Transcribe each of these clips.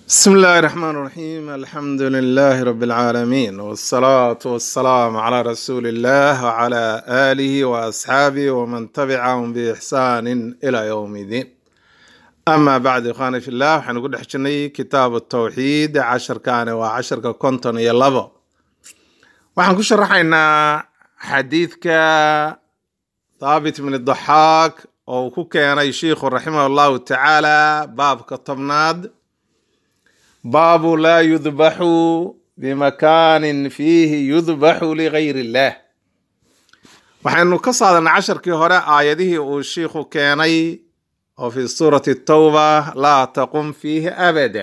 بسم الله الرحمن الرحيم الحمد لله رب العالمين والصلاة والسلام على رسول الله وعلى آله وأصحابه ومن تبعهم بإحسان إلى يوم الدين أما بعد إخواني في الله وحن نقول حجني كتاب التوحيد عشر كان وعشر كنتن يلبو وحن كشرحنا حديثك ثابت من الضحاك أو كوكينا شيخ رحمه الله تعالى باب كطبناد باب لا يذبح بمكان فيه يذبح لغير الله waxaynu ka saadanay casharkii hore aayadihii uu shiikhu keenay oo fi suurati tawba laa taqum fiihi abada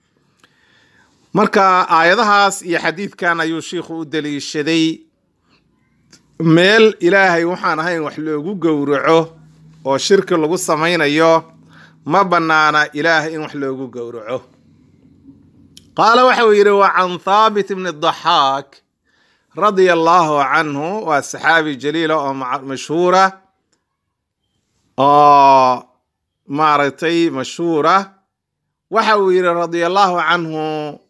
marka aayadahaas iyo xadiidkan ayuu shiikhu u daliishaday meel ilaahay waxaan ahayn wax loogu gowraco oo shirki lagu samaynayo ma bannaana ilaahay in wax loogu gowraco qaala waxa uu yidhi wa can thaabit bni daxaak radia allahu canhu waa saxaabi jaliila oo mashhuura oo maaragtay mashhuura waxa uu yidhi radia allahu canhu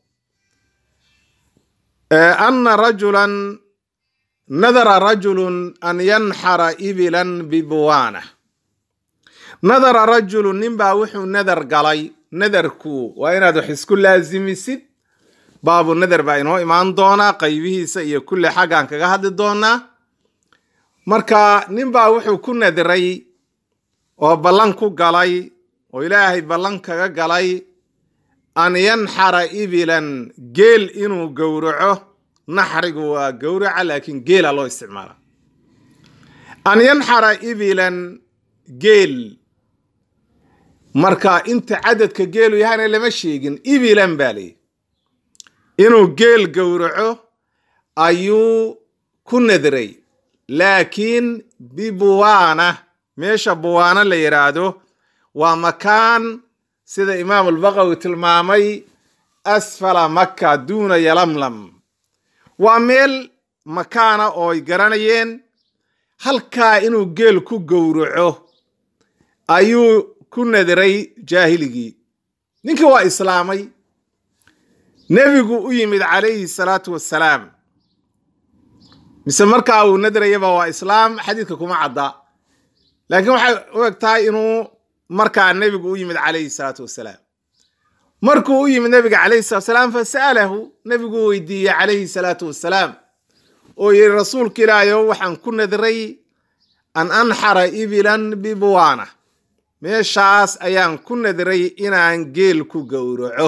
ana rajulan nadara rajulun an yanxara ibilan bibuwaana nadara rajulun ninbaa wuxuu nadar galay nadarku waa inaad wax isku laasimisid baabu nadar baa inoo imaan doonaa qaybihiisa iyo kulli xaggaan kaga hadli doonaa marka ninbaa wuxuu ku nadiray oo ballan ku galay oo ilaahay ballan kaga galay an yanxara ibilan geel inuu gowraco naxrigu waa gowraca laakiin geela loo isticmaala an yanxara ibilan geel marka inta cadadka geelu yahayna lama sheegin ibilan baa leeyi inuu geel gowraco ayuu ku nadiray laakiin bibuwaana meesha buwaana la yidhaahdo waa makaan sida imaam albaqawi tilmaamay asfala maka duuna yalamlam waa meel makaana oo ay garanayeen halkaa inuu geel ku gowraco ayuu ku nadiray jaahiligii ninkii waa islaamay nebigu u yimid calayhi salaatu wassalaam mise markaa uu nadrayaba waa islaam xadiidka kuma cadda laakiin waxay u eg tahay inuu markaa nebigu u yimid calayhi salaatu wassalaam markuu u yimid nebiga calayhi salatu wasalaam fa sa'alahu nebigu weydiiyey calayhi salaatu wassalaam oo yidhi rasuulka ilaahayow waxaan ku nadray an anxara ibilan bibuwaana meeshaas ayaan ku nadray inaan geel ku gowraco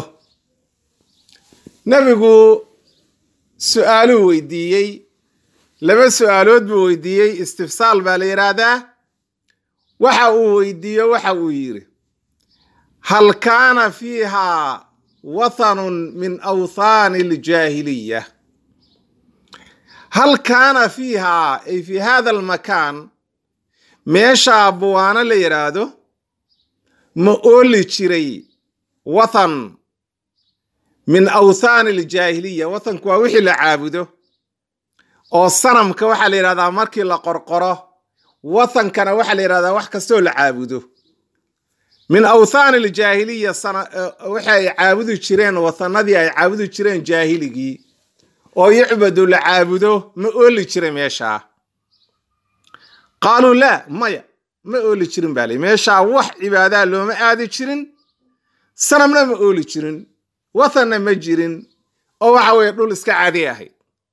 nebigu su-aaluu weydiiyey laba su-aalood buu weydiiyey istifsaal baa la yidhaahdaa waxa uu weydiiye waxa uu yidhi hal kaana fiiha wathanun min awthaani aljaahiliya hal kaana fiiha ay fi hada almakaan meeshaa buwaano la yidhaahdo ma ooli jiray wathan min awthaani aljaahiliya wathanku waa wixii la caabudo oo sanamka waxaa la yidhahdaa markii la qorqoro wathankana waxaa la yidhahdaa wax kastoo la caabudo min awthaani aljaahiliya waxa ay caabudi jireen wathanadii ay caabudi jireen jaahiligii oo yucbadu la caabudo ma ooli jiray meeshaa qaaluu laa maya ma ooli jirin baa li meeshaa wax cibaadaa looma aadi jirin sanamna ma ooli jirin wathanna ma jirin oo waxa weeye dhul iska caadi ahayd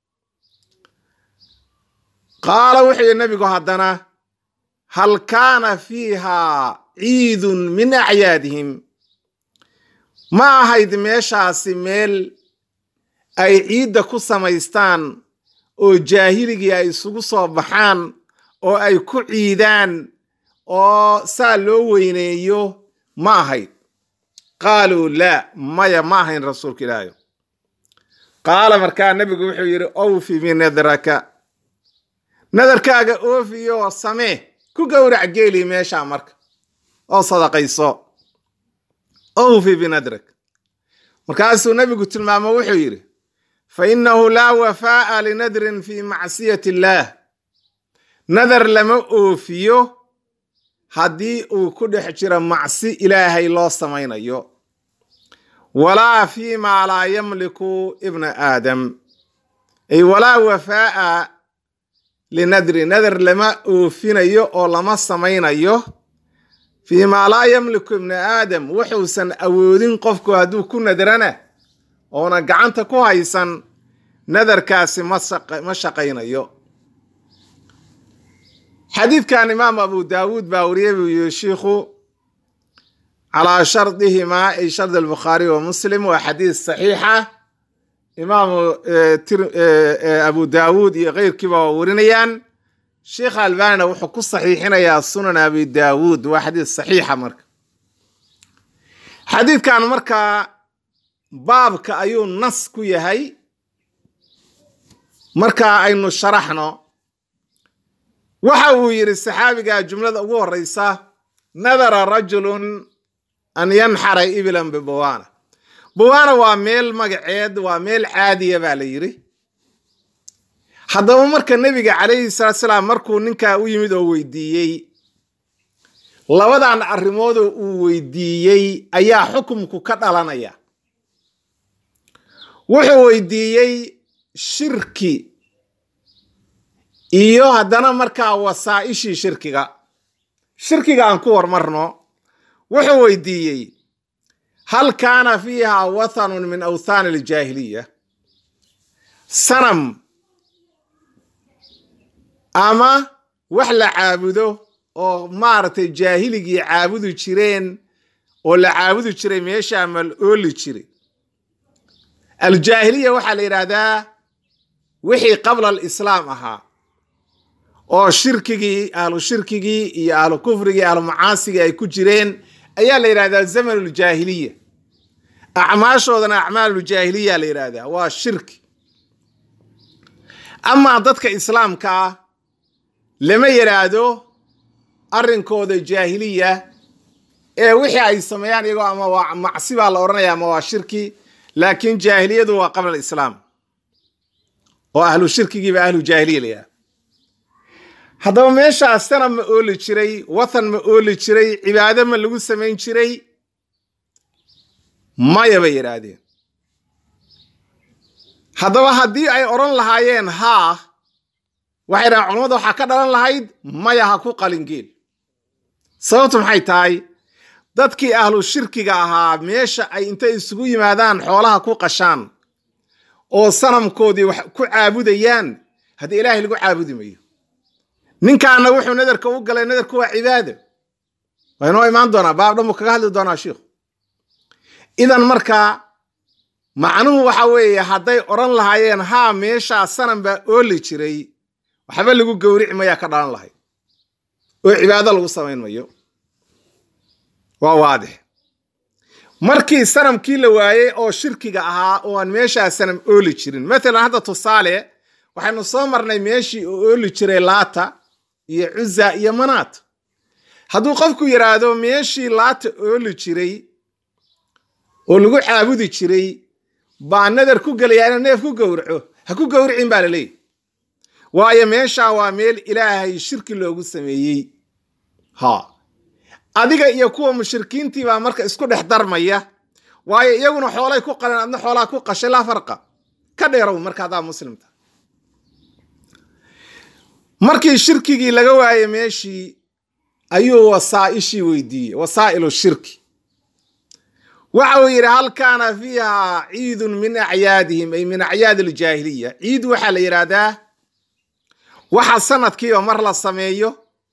qaala wuxuu yihi nabigu haddana hal kaana fiiha ciidun min acyaadihim ma ahayd meeshaasi meel ay ciidda ku samaystaan oo jaahiligii ay isugu soo baxaan oo ay ku ciidaan oo saa loo weyneeyo ma ahayd qaaluu laa maya ma ahayn rasuulka ilaahayo qaala markaa nebigu wuxuu yidhi awfi binadraka nadarkaaga oofiyo samee ku gowrac geeli meeshaa marka oo sadaqayso awfi binadrak markaasuu nebigu tilmaamo wuxuu yidhi fa innahu laa wafaa'a linadrin fi macsiyati illaah nadar lama oofiyo haddii uu ku dhex jiro macsi ilaahay loo samaynayo walaa fi maa laa yamliku ibna aadam ay walaa wafaa'a linadri nadar lama oofinayo oo lama samaynayo fii maa laa yamliku ibna aadam wuxuusan awoodin qofku hadduu ku nadrana oona gacanta ku haysan nadarkaasi ma shaqaynayo xadiidkan imaam abu daawuud baa wariyay buu yihi shiikhu calaa shardihimaa ay shardi albukhaari wa muslim waa xadiis saxiixa imaamu abu daawuud iyo keyrkiiba waa warinayaan sheikh albanina wuxuu ku saxiixinayaa sunan abi daawuud waa xadiis saxiixa marka xadiidkan markaa baabka ayuu nas ku yahay marka aynu sharaxno waxa uu yidhi saxaabiga jumlada ugu horeysa nadara rajulun an yanxara ibilan bibawana bawana waa meel magaceed waa meel caadiya baa la yidhi haddaba marka nebiga calayhi salaatu salaam markuu ninkaa u yimid oo weydiiyey labadan arrimoodoo uu weydiiyey ayaa xukumku ka dhalanaya wuxuu weydiiyey shirki iyo haddana markaa wasaa'ishii shirkiga shirkiga aan ku hormarno wuxuu weydiiyey hal kaana fiiha wathanun min awthaani aljaahiliya sanam ama wax la caabudo oo maaragtay jaahiligii caabudi jireen oo la caabudi jiray meeshaa mal ooli jiray aljaahiliya waxaa la yidhaahdaa wixii qabla alislaam ahaa oo shirkigii ahlu shirkigii iyo ahlu kufrigii ahlu macaasigii ay ku jireen ayaa la yidhahdaa zamanuljaahiliya acmaashoodana acmaaluljaahiliya la yidhahdaa waa shirki amaa dadka islaamka ah lama yidhaahdo arrinkooda jaahiliya ee wixii ay sameeyaan iyagoo ama waa macsi baa la odhanaya ama waa shirki laakiin jaahiliyadu waa qabla alislaam oo ahlu shirkigiiba ahlu jaahiliya la yidhahda haddaba meeshaas sana ma ooli jiray wathan ma ooli jiray cibaado ma lagu samayn jiray maya bay yidhaahdeen haddaba haddii ay odhan lahaayeen haa waxay dhahaan culamada waxaa ka dhalan lahayd maya ha ku qalingeel sababtu maxay tahay dadkii ahlu shirkiga ahaa meesha ay intay isugu yimaadaan xoolaha ku qashaan oo sanamkoodii wax ku caabudayaan haddii ilaahay lagu caabudi mayo ninkaana wuxuu nadarka u galay nadarku waa cibaado waa inoo imaan doonaa baab dhan buu kaga hadli doonaa shiikhu idan markaa macnuhu waxa weeye hadday odhan lahaayeen haa meeshaa sanam baa ooli jiray waxba lagu gowrici mayaa ka dhalan lahayd oo cibaado lagu samayn mayo waa waadix markii sanamkii la waayey oo shirkiga ahaa oo aan meeshaa sanam ooli jirin matalan hadda tusaale waxaynu soo marnay meeshii oo ooli jiray laata iyo cuza iyo manaat hadduu qofku yidhaahdo meeshii laata ooli jiray oo lagu caabudi jiray baa nadar ku gelayaa inuu neef ku gowraco ha ku gowricin baa la leeyahy waayo meeshaa waa meel ilaahay shirki loogu sameeyey ha adiga iyo kuwa mushrikiintii baa marka isku dhex darmaya waayo iyaguna xoolay ku qaleen adna xoolaa ku qashay laa farqa ka dheerow marka haddaa muslimta markii shirkigii laga waayey meeshii ayuu wasaa'ishii weydiiyey wasaa'ilu shirki waxa uu yidhi hal kaana fiiha ciidun min acyaadihim ay min acyaadi aljaahiliya ciid waxaa la yidhaahdaa waxa sanadkiiba mar la sameeyo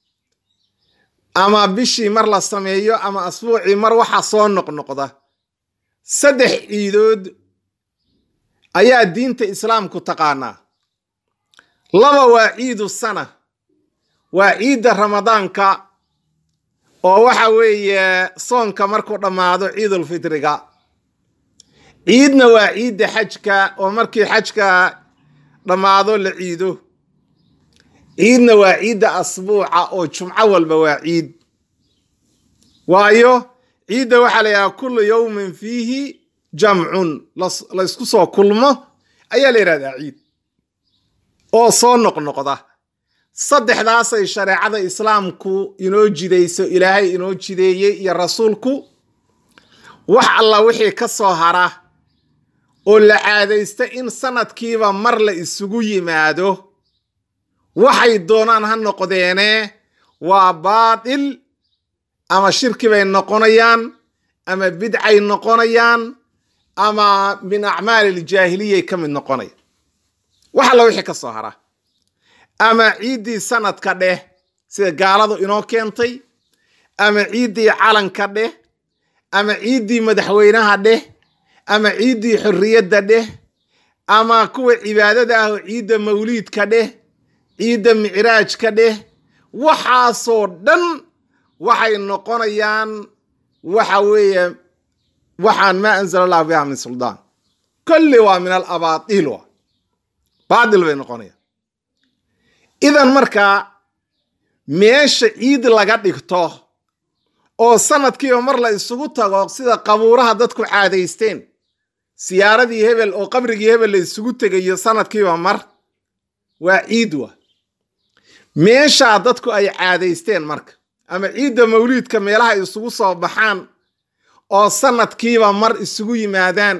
ama bishii mar la sameeyo ama asbuucii mar waxa soo noqnoqda saddex ciidood ayaa diinta islaamku taqaanaa laba waa ciidu sana waa ciidda ramadaanka oo waxa weeye soonka markuu dhammaado ciidulfitriga ciidna waa ciidda xajka oo markii xajka dhammaado la ciido ciidna waa ciidda asbuuca oo jumco walba waa ciid waayo ciidda waxaa la yidhaha kullu yowmin fiihi jamcun laysku soo kulmo ayaa la yidhahdaa ciid oo soo noqnoqda saddexdaasay shareecada islaamku inoo jidayso ilaahay inoo jideeyey iyo rasuulku wax alla wixii ka soo hara oo la caadaysta in sanadkiiba mar la isugu yimaado waxay doonaan ha noqdeene waa baatil ama shirki bay noqonayaan ama bidcay noqonayaan ama min acmaali iljaahiliyay ka mid noqonaya wax alla wixii ka soo hara ama ciiddii sanadka dheh sida gaaladu inoo keentay ama ciiddii calanka dheh ama ciiddii madaxweynaha dheh ama ciiddii xorriyadda dheh ama kuwa cibaadada ah oo ciidda mawliidka dheh ciidda micraajka dheh waxaasoo dhan waxay noqonayaan waxa weeye waxaan maa anzala allahu biha min suldaan kolli waa min alabaatiil wa baatil bay noqonayaan idan markaa meesha ciid laga dhigto oo sanadkiiba mar la isugu tago sida qabuuraha dadku caadaysteen siyaaradii hebel oo qabrigii hebel la isugu tegayo sanadkiiba mar waa ciid wa meeshaa dadku ay caadaysteen marka ama ciidda mawliidka meelaha ay isugu soo baxaan oo sanadkiiba mar isugu yimaadaan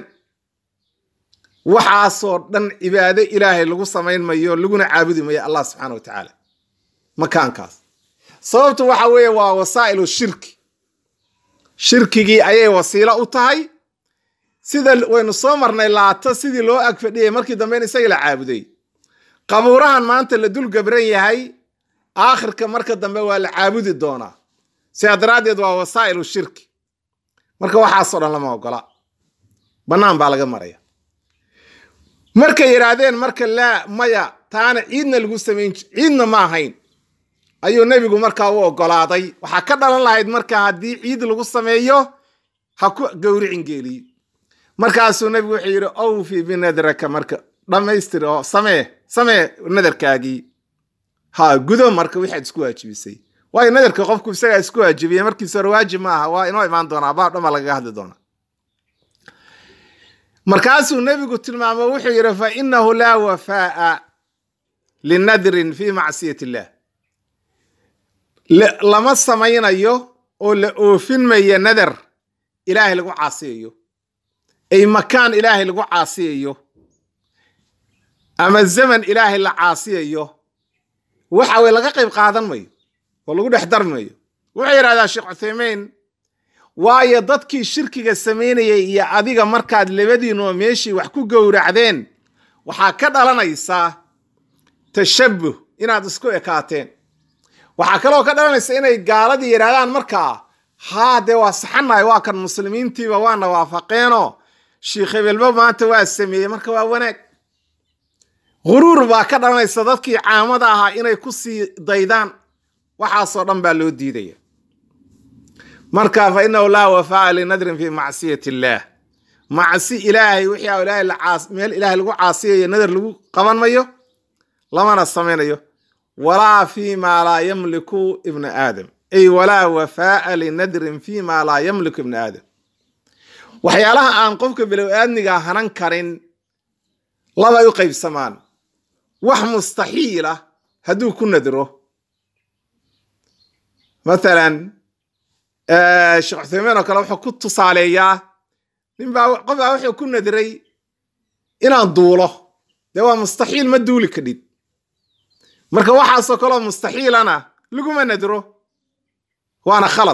waxaasoo dhan cibaado ilaahay lagu samayn mayo laguna caabudi mayo allah subxaana wa tacaala makaankaas sababtu waxa weeye waa wasaa'ilu shirki shirkigii ayay wasiilo u tahay sida waynu soo marnay laato sidii loo ag fadhiyay markii dambe in isagii la caabuday qabuurahan maanta la dul gabran yahay aakhirka marka dambe waa la caabudi doonaa sidaa daraaddeed waa wasaa'ilu shirki marka waxaasoo dhan lama ogola bannaan baa laga maraya markay yidhaahdeen marka laa maya taana ciidna lagu samayn ciidna ma ahayn ayuu nebigu markaa u ogolaaday waxaa ka dhalan lahayd marka haddii ciid lagu sameeyo ha ku gowricin geeliyo markaasuu nebigu wuxuu yidhi awfi binadraka marka dhammaystir oo samee samee nadarkaagii ha gudo marka waxaad isku waajibisay waayo nadarka qofku isagaa isku waajibiyey markiisa hore waajib ma aha waa inoo imaan doonaa baab dhama lagaga hadli doonaa markaasuu nebigu tilmaamo wuxuu yidhi fa inahu laa wafaa'a linadrin fi macsiyat illah lama samaynayo oo la oofin maya nadar ilaahay lagu caasiyayo ay makaan ilaahay lagu caasiyayo ama zaman ilaahay la caasiyayo waxa weye laga qayb qaadan mayo oo lagu dhex darmayo wuxuu yidhahdaa sheekh cuthaymeyn waayo dadkii shirkiga samaynayay iyo adiga markaad labadiinoo meeshii wax ku gowracdeen waxaa ka dhalanaysaa tashabuh inaad isku ekaateen waxaa kaloo ka dhalanaysa inay gaaladii yidhahdaan markaa haa dee waa saxanahay waa kan muslimiintiiba waana waafaqeenoo sheikh hebelba maanta waa sameeyey marka waa wanaag huruur baa ka dhalanaysa dadkii caamada ahaa inay ku sii daydaan waxaasoo dhan baa loo diidaya marka fa inahu laa wafaa'a linadrin fi macsiyat illaah macsi ilaahay wixii ilaahay meel ilaahay lagu caasiyayo nadar lagu qaban mayo lamana samaynayo walaa fi ma laa yamliku ibna aadam ay walaa wafaa'a linadrin fi ma laa yamliku ibna aadam waxyaalaha aan qofka bilow aadmiga hanan karin labay u qaybsamaan wax mustaxiila hadduu ku nadro mathalan sheekh cuthaymiin oo kale wuxuu ku tusaaleeyaa ninbaa qof baa wuxuu ku nadray inaan duulo dee waa mustaxiil ma duuli kadhid marka waxaasoo kaleo mustaxiilana laguma nadro waana khalad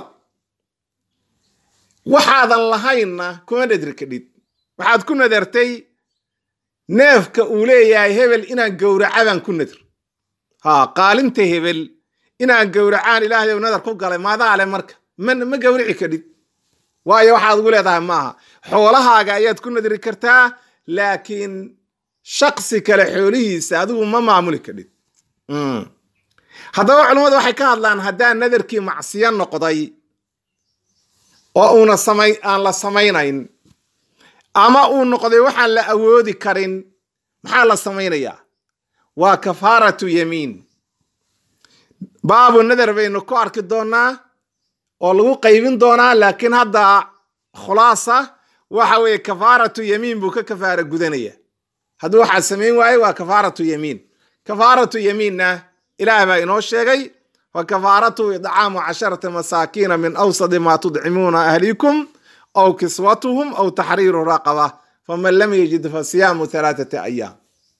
waxaadan lahaynna kuma nadri kadhid waxaad ku nadartay neefka uu leeyahay hebel inaan gowraca baan ku nadr ha qaalinta hebel inaan gowracaan ilaahay ow nadar ku galay maadaale marka ma ma gowrici kadhid waayo waxaad ugu leedahay maaha xoolahaaga ayaad ku nadri kartaa laakiin shaksi kale xoolihiisa adigu ma maamuli kadhid haddaba culummadu waxay ka hadlaan haddaan nadarkii macsiyo noqday oo uuna samay aan la samaynayn ama uu noqday waxaan la awoodi karin maxaa la samaynayaa waa kafaaratu yamiin baabu nadar baynu ku arki doonaa oo lagu qaybin doonaa laakiin hadda khulaasa waxa weeye kafaaratu yamiin buu ka kafaara gudanaya hadduu waxaa samayn waaye waa kafaaratu yamiin kafaaratu yamiinna ilaah baa inoo sheegay fa kafaaratu idcaamu casharata masaakiina min awsadi maa tudcimuuna ahlikum aw kiswatuhum aw taxriiru raqaba faman lam yajid fa siyaamu halaathati ayaam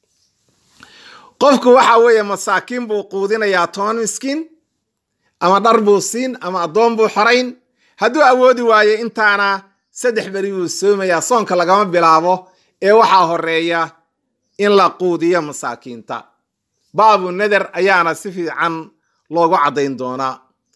qofku waxa weeye masaakiin buu quudinayaa toban miskiin ama dhar buu siin ama addoon buu xorayn hadduu awoodi waayo intaana saddex beri buu soomayaa soonka lagama bilaabo ee waxaa horeeya in la quudiyo masaakiinta baabu nader ayaana si fiican loogu caddayn doonaa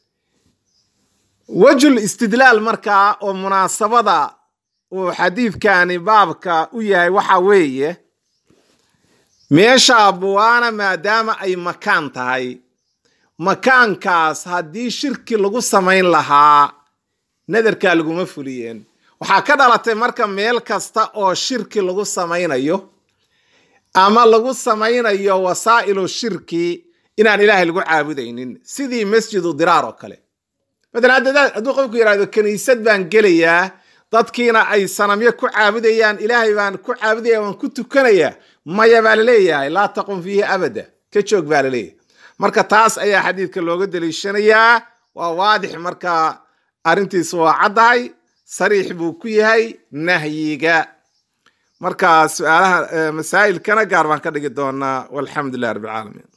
wejul istidlaal markaa oo munaasabada uu xadiidkani baabka u yahay waxa weeye meesha buwaana maadaama ay makaan tahay makaankaas haddii shirki lagu samayn lahaa nadarkaa laguma fuliyeen waxaa ka dhalatay marka meel kasta oo shirki lagu samaynayo ama lagu samaynayo wasaa'ilu shirki inaan ilaahay lagu caabudaynin sidii masjidu diraar oo kale matalan hadduu qofku yidhahdo kiniisad baan gelayaa dadkiina ay sanamyo ku caabudayaan ilaahay baan ku caabudaya waan ku tukanayaa maya baa laleeyahay laa taqum fiihi abada ka joog baa laleeyahay marka taas ayaa xadiidka looga daliishanayaa waa waadix marka arrintiisu waa caddahay sariix buu ku yahay nahyiga marka su-aalaha masaa'ilkana gaar baan ka dhigi doonaa walxamdu lilah rabbi alcaalamiin